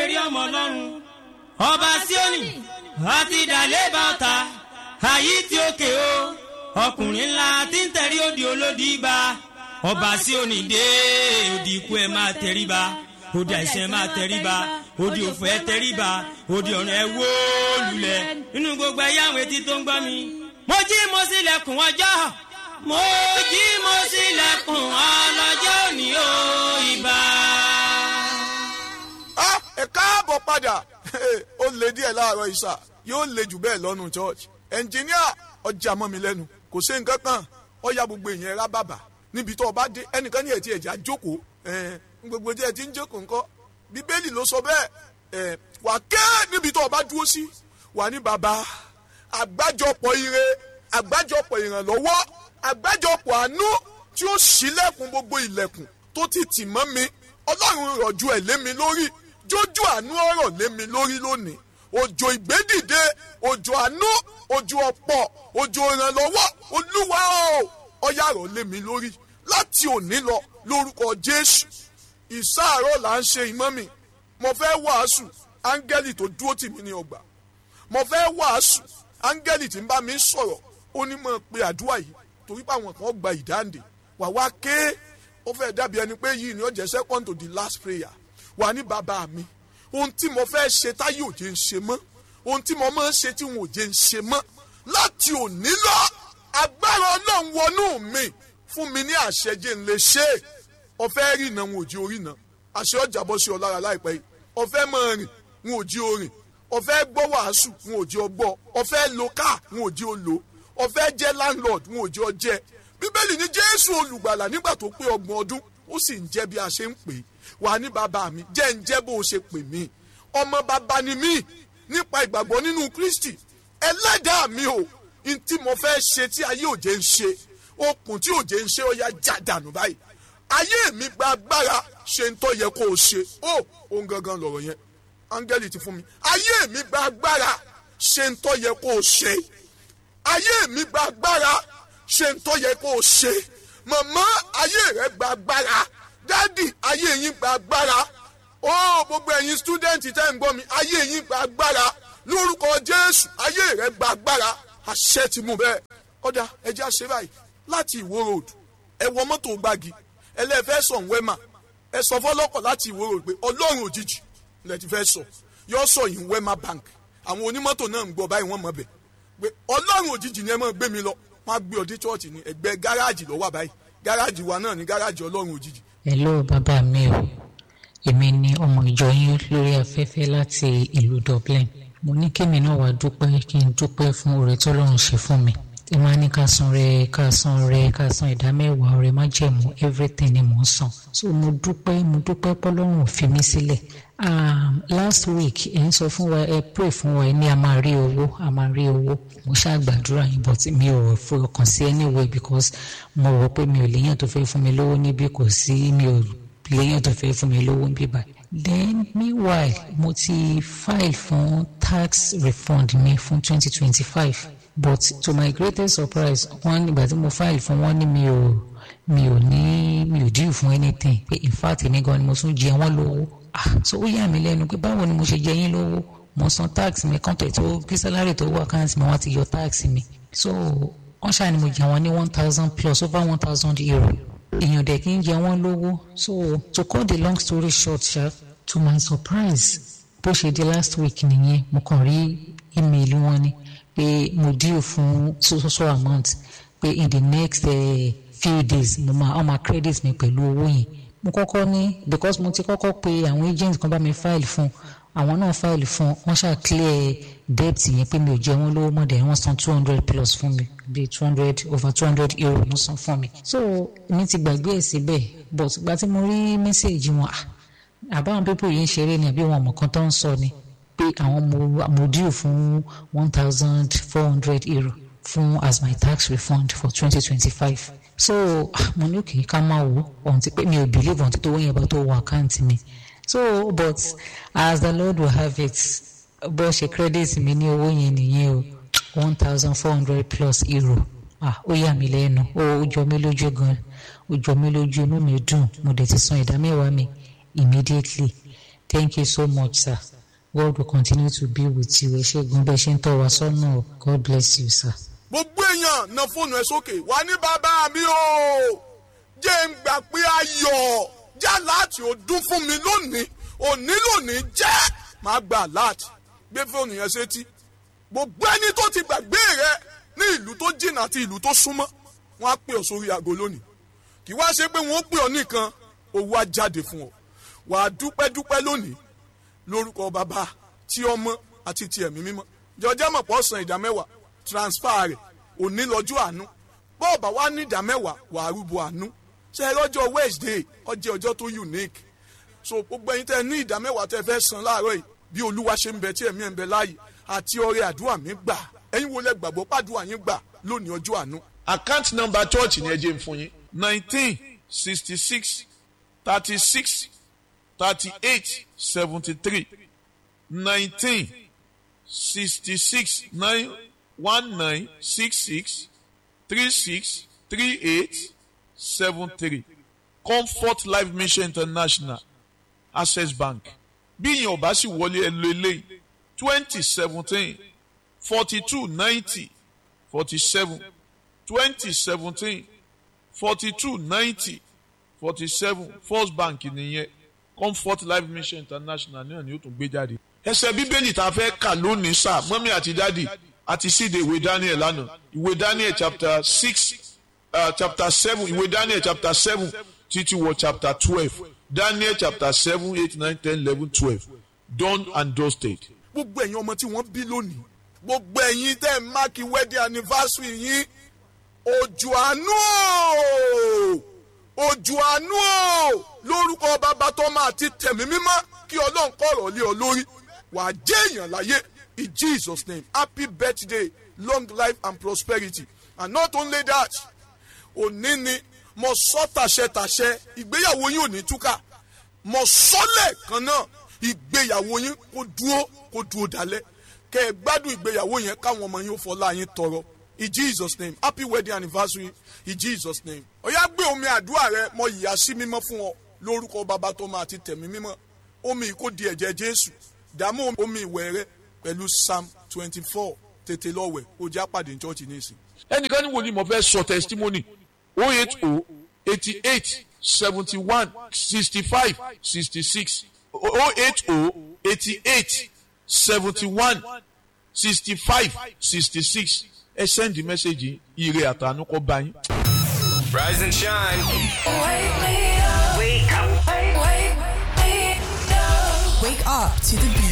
tẹ̀rí ọmọ ọlọ́run ọba síónì àti ìdàlẹ́ bàtà àyí tí ó ké o ọkùnrin ńlá tí ń tẹ̀rí òdì olódì bá ọba síónì dé òdì ikú ẹ̀ máa tẹ̀rí ba òdì àìsàn ẹ̀ máa tẹ̀rí ba òdì òfò ẹ̀ tẹ̀rí ba òdì ọ̀run ẹ̀ wó lulẹ̀ nínú gbogbo ẹ̀yà àwọn etí tó ń gbọ́ mi. mo jí mo sílẹ̀kùn ọjọ́ mo jí mo sílẹ̀kùn ọlọ́jọ́ òní o ìbà. Ah, ẹ káàbọ̀ padà ó lè díẹ̀ láàárọ̀ ìṣà yóò lè jù bẹ́ẹ̀ lọ́nu church ẹnjìníà ọjà mọ́ mi lẹ́nu kò sí nǹkan kan ọ̀ya gbogbo èèyàn rá bàbà níbi tó o bá dé ẹnìkan ní ẹ̀tí ẹ̀já jókòó ẹ̀ gbogbo díẹ̀ tí ń jókòó ńkọ́ bíbélì ló sọ bẹ́ẹ̀ ẹ̀ wà ké níbi tó o bá dúró sí wà ní bàbá àgbájọpọ̀ ire àgbájọpọ̀ ìrànlọ́wọ́ àgbájọpọ̀ àánú tí ó ṣílẹ̀kùn gbogbo ilẹ̀kùn tó ti tì mọ́ mi ọlọ́run rọ̀jú ẹ̀ lé mi lórí jójú àánú ọ̀rọ̀ lé mi lórí lónìí òjò ìgbédìde òjò àánú òjò ọ̀pọ̀ òjò ìrànlọ́wọ́ olúwa o ọ̀yà rọ̀ lé mi lórí láti òní lọ lórúkọ jésù ìsáàárọ̀ là ń ṣe ìmọ̀ mi mo fẹ́ wàásù áńgẹ́lì tó dúró tì mí ní ọgbà mo fẹ́ wàásù áńgẹ́lì tí ń bá mi sọ̀rọ̀ ó ní mọ̀ pé àdúrà yìí torí pé àwọn kan gba ìdáǹdè wà wá ké ó fẹ́ dàbí ẹni pé yìí ni ó jẹ́ second to the last prayer wà ní bàbá mi ohun tí mo fẹ́ ṣe táyé òjé ń ṣe mọ́ ohun tí mo máa ń ṣe tí wọn òjé ń ṣe mọ́ láti òní lọ agbára ọlọ́run wọnú mi fún mi ní àṣẹjẹ ń lè ṣe é ọfẹ́ rí iná wọn ò jí orí iná àṣẹ ọjà bọ́ sí ọ lára láìpẹ́ yìí ọfẹ́ máa rìn wọn ò jí orin ọfẹ́ gbọ́ wàásù wọn ò jí ọgbọ́ ọfẹ́ lo káà wọn ò jí o lò ọfẹ́ jẹ́ landlord wọn ò jí ọ jẹ́ bíbélì ní jésù olùgbàlà nígbà tó pé ọgbọ̀n ọdún ó sì ń jẹ́ bí a ṣe ń pè é wà ní bàbá mi jẹ́ ń jẹ́ bó o ṣe pè mí ọmọ bàbá ni mí nípa ìgbàgbọ́ nínú kristi ẹlẹ́dàá mi o n tí mo fẹ́ ṣe tí ayé òjé ń ṣe okùn tí òjé ń ṣe ó yá já dànù báyìí ayé mi gba agbára ṣe ń tọ́ yẹ kó o ṣe ó ohun gangan lọ̀rọ̀ yẹn áńgẹ́lì ti fún mi ayé mi gba agbára ṣe ń tọ́ yẹ kó o ṣe ayé mi gba agbára ṣe ń tọ́ yẹ kó o ṣe màmá ayé rẹ gba agbára dádì ayé yín gba agbára ó gbogbo ẹ̀yin stúdẹ̀ǹtì tẹ́ ń gbọ́ mi ayé yín gba agbára lórúkọ jésù ayé rẹ gba agbára àṣẹ ti mú bẹ́ẹ̀ ọ̀dà ẹjẹ́ àṣẹ báyìí láti ìwó road ẹ wọ mọ́tò gbági ẹlẹ́fẹ́ sọ̀ ń wẹ́mà ẹ sọ fọlọ́kọ̀ láti ìwó road pé ọlọ́run òjijì lẹ ti fẹ́ sọ yọ sọ yìí wẹ́mà bank àwọn onímọ́tò náà ń gbọ́ báyìí wọ́n mọ̀ bẹ̀ pé ọlọ́run òjijì ni ẹ máa gbé mi lọ wọ́n á gbé ọdí chọ́ọ̀chì ní ẹgbẹ́ gáràjì ló wà báyìí gáràjì wa náà ní gáràjì ọlọ́run òjijì hello bàbá mi o èmi ni ọmọ ìjọ yín lórí afẹ́fẹ́ láti ìlú dublin mo ní kémi náà wàá dúpẹ́ kí n dúpẹ́ fún oore tọ́lọ́run ṣe fún mi tí máa ní ká san rẹ ká san rẹ ká san ìdá mẹ́wàá ọrẹ májẹ̀mú everything ni mò ń san so mo dúpẹ́ mo dúpẹ́ pọ́lọ́run ò fi mí sílẹ̀ um, last week ẹ ń sọ fún wa ẹ pray fún wa ẹ ní a máa rí owó a máa rí owó mo ṣáà gbàdúrà yín but mi ò fọkàn sí anyway because mo rò pé mi ò léyàn tó fẹ́ fún mi lówó níbí kò sí mi ò léyàn tó fẹ́ fún mi lówó níbí báyìí then meanwhile mo ti file fún tax refund mi fún twenty twenty five but to my greatest surprise wọ́n nígbà tí mo file fún wọn ní mi ò mi ò ní mi ò due fún anything pé in fact èmi gan ni mo tún jẹ wọ́n lówó ah so ó yà mí lẹ́nu pé báwo ni mo ṣe jẹ yín lówó mo san tax mi kọ́ńtẹ̀ tó kí sálárì tó wà káàntì mi wọ́n ti yọ tax mi so wọ́n ṣáà ni mo jẹ wọ́n ní one thousand plus over one thousand euro èèyàn dẹ̀ kí n jẹ wọ́n lówó so to cut the long story short ṣá to my surprise bó ṣe di last week nìyẹn mo kàn rí email wọn ni pé mo due fún so so so amount pé in the next uh, few days mo máa ọmọ credit mi pẹ̀lú owó yẹn mo kọ́kọ́ ní because mo ti kọ́kọ́ pe àwọn agent kan bá mi file fún àwọn náà file fún wọ́n ṣáà clear debt yẹn pé mi ò jẹ wọ́n lówó mọ́ dẹ̀ wọ́n san two hundred plus fún mi bíi two hundred over two hundred euro wọ́n san fún mi so mi ti gbàgbé ẹ̀ síbẹ̀ but ìgbà tí mo rí message wọn ah àbáwọn people yìí ń ṣeré ni àbí wọn ọmọ kan tó ń sọ ni pé àwọn mo mo due fún one thousand four hundred euro fún as my tax refund for twenty twenty five so mo ní òkè ká máa wò ohun ti pé mi ò believe ohun ti tó wọ́n yẹn bá tó wọ àkáǹtì mi so but as the lord will have it bó ṣe credit mi ní owó yẹn nìyẹn o one thousand four hundred plus euro ah ó yà mí lẹ́nu ó jọ mí lójú gan ó jọ mí lójú inú mi dùn mo dẹ̀ ti san ìdá mẹ́wàá mi immediately thank you so much sir god will continue to be with you ẹ ṣe gan bẹ́ẹ̀ ṣe ń tọ́ wa sọ́nà o god bless you sir. gbogbo èèyàn na fóònù ẹ sókè wà ní bàbá mi o jẹ́ ń gbà pé ayọ̀ já láti ò dún fún mi lónìí òní lónìí jẹ́ máa gba láti gbé fóònù yẹn sétí gbogbo ẹni tó ti gbàgbé rẹ ní ìlú tó jìnnà àti ìlú tó súnmọ́ wọn á pè ọ sórí aago lónìí kì wá ṣe pé wọn ó pè ọ nìkan owó á jáde fún ọ wàá dúpẹ́ dúpẹ́ lónìí lórúkọ bàbá tí ọmọ àti ti ẹ̀mí mímọ́ jọjẹ́ mọ̀ pọ̀ san ìdá mẹ́wàá transfer rẹ̀ òní lọ́jọ́ àánú bọ́ọ̀bà wa ní ìdá mẹ́wàá wàá rúbọ àánú ṣe é lọ́jọ́ wednesday ọjọ́ ọjọ́ tó unique so gbogbo ẹyin tẹ ní ìdá mẹ́wàá tẹ fẹ́ san láàárọ̀ yìí bí olúwa ṣe ń bẹ tí ẹ̀mí ẹ̀ ń bẹ láàyè àti ọrẹ àdúrà mi gbà ẹ̀yin wo lẹ gbàgbọ́ pàdúrà yín gbà lónìí ọjọ́ àánú. account number church ni ẹ jẹ́ n fún yín nineteen sixty six thirty six thirty eight seventy three nineteen sixty six nine one nine six six three six three eight seven three comfort life mission international access bank bí ìyẹn ò bá sì wọlé ẹ lo eléyìí twenty seventeen forty two ninety forty seven twenty seventeen forty two ninety forty seven first bank nìyẹn comfort life mission international náà ni ó tún gbé jáde. ẹsẹ̀ bíbélì tá a fẹ́ kà lónìí sá mọ́mí àti dádì àti síde ìwé daniel lánàá ìwé daniel chapter six uh, chapter seven ìwé daniel chapter seven títí wọ chapter twelve daniel chapter seven eight nine ten eleven twelve done and dusted. gbogbo ẹ̀yin ọmọ tí wọ́n bí lónìí gbogbo ẹ̀yin tẹ́ ẹ̀ máàkì wedding anniversary yín òjò àánú o òjò àánú o lórúkọ bàbá tọ́mọ àti tẹ̀mí mímọ́ kí ọlọ́run kọ̀rọ̀ lé ọ lórí wàá jẹ́ èèyàn láyé in jesus name happy birthday long life and prosperity and not only that òní ni mo sọ tàṣẹtàṣẹ ìgbéyàwó yín ò ní túkà mo sọlẹ̀ kan náà ìgbéyàwó yín kó dúró kó dúró dalẹ̀ kẹ́ ẹ gbádùn ìgbéyàwó yẹn káwọn ọmọ yín ó fọlá yín tọrọ in jesus name happy wedding anniversary in jesus name ọ̀yá gbé omi àdúrà rẹ mo yìí sí mímọ́ fún ọ lórúkọ bàbá tó máa ti tẹ̀mí mímọ́ omi kò di ẹ̀jẹ̀ jésù dààmú omi ìwẹ̀ rẹ pẹ̀lú psalm twenty four tètè lọ́wẹ̀ ó jẹ́ àpàdé ní church nísìn. ẹnìkan ní wòlíì mo fẹ́ sọ testimony oh eight oh eighty eight seventy one sixty five sixty six oh eight oh eighty eight seventy one sixty five sixty six ẹ sẹ́ndì mẹ́sẹ̀gì ire àtànú kọ́ bá yín. Rise and shine. Wake me up. Wake up. Wake me up. Wake up to the beat.